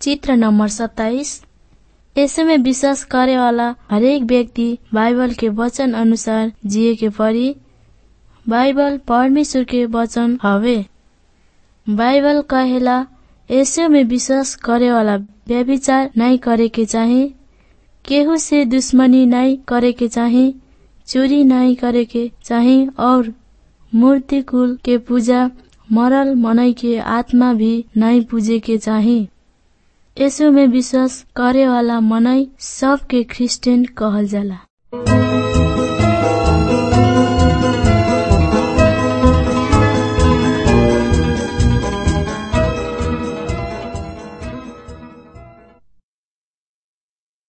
चित्र नंबर सत्ताईस ऐसे में विश्वास करे वाला हरेक व्यक्ति बाइबल के वचन अनुसार जिए के पड़ी बाइबल परमेश्वर के वचन हवे बाइबल कहेला ऐसे में विश्वास करे वाला व्यभिचार नहीं करे के चाही केहू से दुश्मनी नहीं करे के चाही चोरी नहीं करे के चाही और मूर्ति कुल के पूजा मरल मनई के आत्मा भी नहीं पूजे के चाही यसो में विश्वास करे वाला मनई सबके क्रिस्चियन कहल जाला